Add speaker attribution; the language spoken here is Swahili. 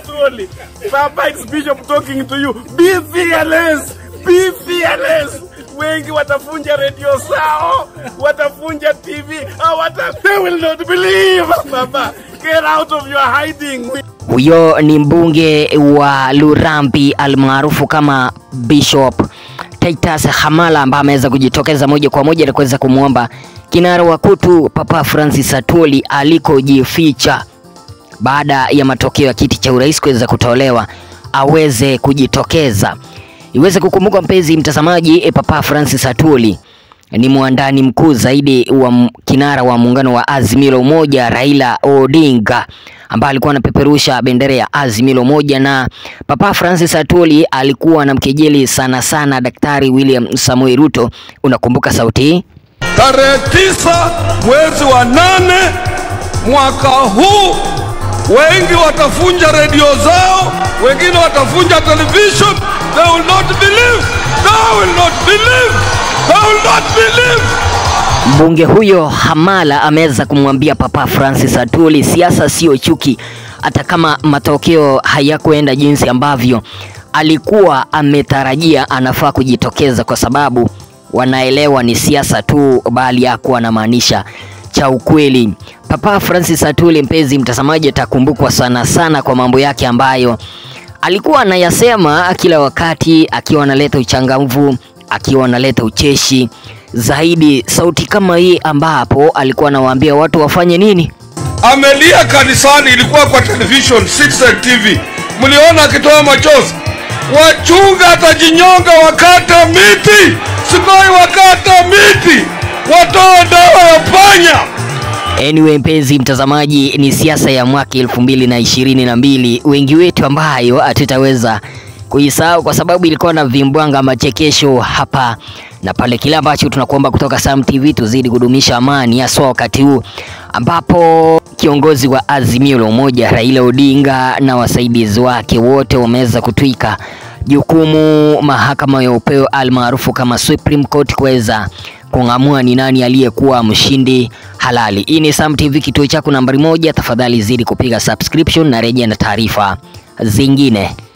Speaker 1: Satuli. Papa, it's Bishop talking to you. Be fearless. Be fearless. Wengi watafunja redio zao, watafunja TV, hawata, they will not believe. Papa, get out of your hiding.
Speaker 2: Huyo ni mbunge wa Lurambi almaarufu kama Bishop Titus Hamala ambaye ameweza kujitokeza moja kwa moja na kuweza kumwomba kinara wa KUTU Papa Francis Atwoli alikojificha baada ya matokeo ya kiti cha urais kuweza kutolewa aweze kujitokeza. Iweze kukumbuka mpenzi mtazamaji, e, Papa Francis Atwoli ni mwandani mkuu zaidi wa m- kinara wa muungano wa Azimio la Umoja Raila Odinga ambaye alikuwa anapeperusha bendera ya Azimio la Umoja, na Papa Francis Atwoli alikuwa anamkejeli sana sana Daktari William Samoei Ruto. Unakumbuka sauti hii?
Speaker 3: tarehe tisa mwezi wa nane mwaka huu, wengi watafunja redio zao, wengine watafunja television. They will not believe, they will not believe, they will not believe.
Speaker 2: Mbunge huyo Hamala ameweza kumwambia Papa Francis Atwoli, siasa sio chuki, hata kama matokeo hayakuenda jinsi ambavyo alikuwa ametarajia, anafaa kujitokeza kwa sababu wanaelewa ni siasa tu, bali hakuwa anamaanisha cha ukweli. Papa Francis Atwoli, mpenzi mtazamaji, atakumbukwa sana sana kwa mambo yake ambayo alikuwa anayasema kila wakati, akiwa analeta uchangamfu, akiwa analeta ucheshi zaidi, sauti kama hii ambapo alikuwa anawaambia watu wafanye nini.
Speaker 3: Amelia kanisani, ilikuwa kwa television Citizen TV, mliona akitoa machozi. Wachunga atajinyonga wakata miti, Sikoi wakata miti, watoa dawa ya panya.
Speaker 2: Anyway, mpenzi mtazamaji, ni siasa ya mwaka elfu mbili na ishirini na mbili wengi wetu ambayo hatutaweza kuisahau kwa sababu ilikuwa na vimbwanga machekesho hapa na pale. Kile ambacho tunakuomba kutoka Sam TV, tuzidi kudumisha amani, haswa wakati huu ambapo kiongozi wa Azimio la Umoja Raila Odinga na wasaidizi wake wote wameweza kutwika jukumu mahakama ya upeo almaarufu kama Supreme Court kuweza kung'amua ni nani aliyekuwa mshindi halali. Hii ni Sam TV, kituo chako nambari moja. Tafadhali zidi kupiga subscription na rejea na taarifa zingine.